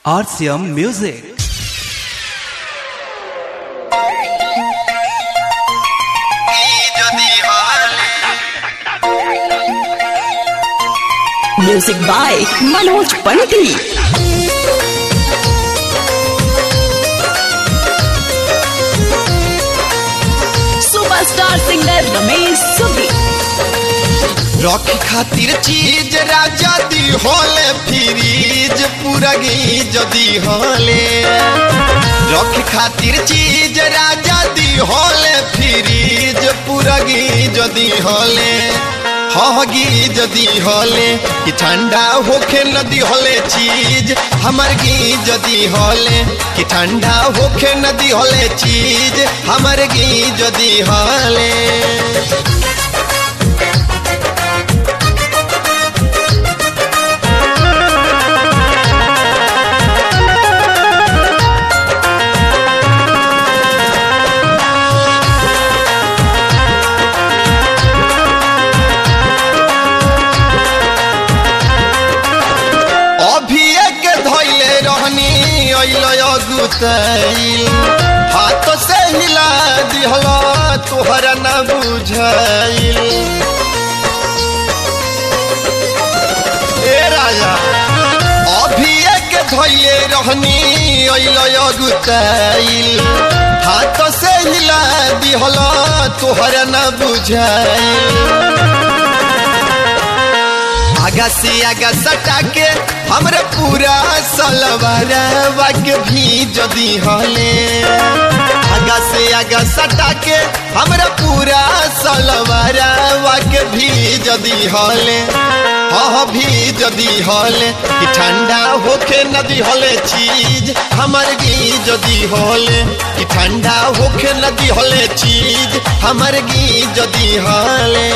RCM Music. Music by Manoj Pandit. Superstar singer Ramesh Subbi. Rocky खातिर चीज राजा दी होले fridge पुरगी जदी होले रॉकी खातिर चीज राजा दी होले फ्रीज पुरगी जदी होले हगी जदी होले कि ठंडा होखे नदी होले चीज हमर गी जदी होले कि ठंडा होखे नदी होले चीज हमर गी जदी होले अभी एक धैले रहनी अइल अगुतैल हाथ से हिला दिहल तोहरा न बुझाइल ए राजा अभी एक धैले रहनी अइल अगुतैल हाथ से हिला दिहल तोहरा न बुझाइल आगा से आगा सटा के हमरे पूरा सलवारवा के भी जदी हले आगा से आगा सटा के हमरे पूरा सलवारवा के भी जदी हले हाँ भी जदी हले कि ठंडा होके नदी हले चीज हमर गी जदी हले कि ठंडा होके नदी हले चीज हमर गी जदी हले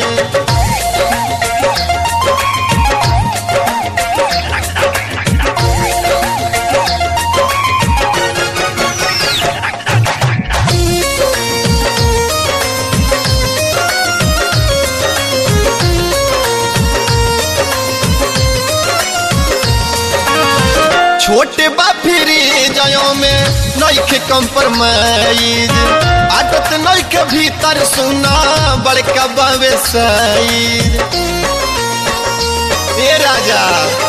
छोटे बा फिरी जयो में नइखे कंप्रोमाइज आदत नइखे भीतर सुना बड़का बावे साइज ए राजा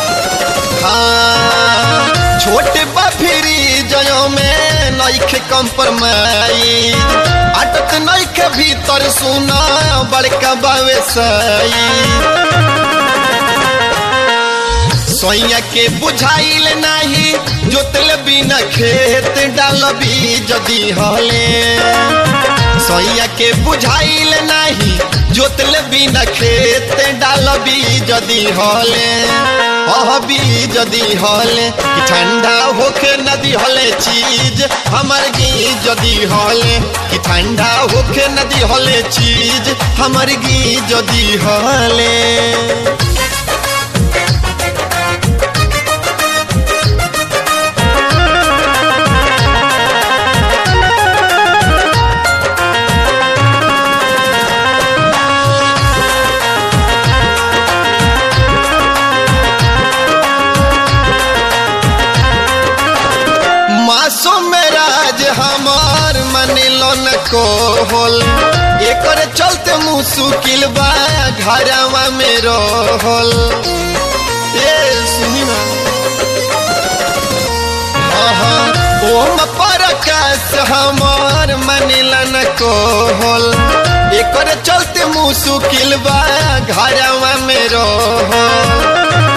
हाँ छोटे बा फिरी जयो में नइखे कंप्रोमाइज आदत नइखे भीतर सुना बड़का बावे साइज सोइया के बुझाइल नाही जोतल बिना खेत डालबी जदी हले सोइया के बुझाइल नाही जोतल बिना खेत डालबी जदी हले अहबी जदी हले कि ठंडा होके नदी हले चीज हमर गी जदी हले कि ठंडा होके नदी हले चीज हमर गी जदी हले मासूम राज हमार मनिलो न को होल एकर चलते मुसुकिल बा घरवा में रहल ए सुनी ना हाँ हाँ ओम परकाश हमार मनिला न को होल एकर चलते मुसुकिल बा घरवा में रहल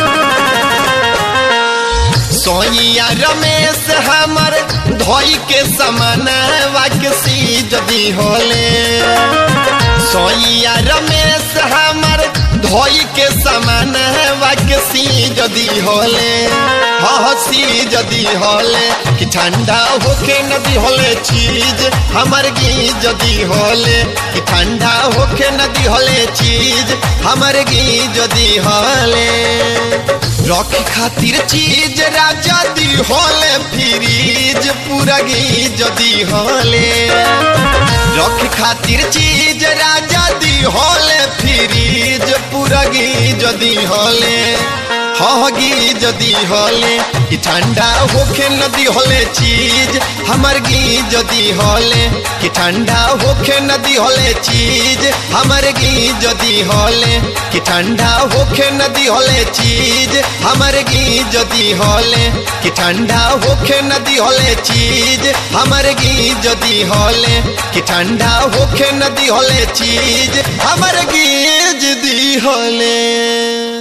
सोइया रमेश हमर धोई के समान वाकसी जदी होले सोइया रमेश हमर धोई के समान वाकसी जदी होले हसी जदी होले कि ठंडा होके नदी होले चीज हमर गी जदी होले कि ठंडा होके नदी होले चीज हमर गी जदी होले रॉकी खातिर चीज राजा दी होले फ्रीज पुरगी जदी होले रॉकी खातिर चीज राजा दी होले फ्रीज पुरगी जदी होले हाँ गी जदी हले कि ठंडा होखे नदी हले चीज हमर गी जदी हले कि ठंडा होखे नदी हले चीज हमर गी जदी हले कि ठंडा होखे नदी हले चीज हमर गी जदी हले कि ठंडा होखे नदी हले चीज हमर गी जदी हले कि ठंडा होखे नदी हले चीज हमर गी जदी हले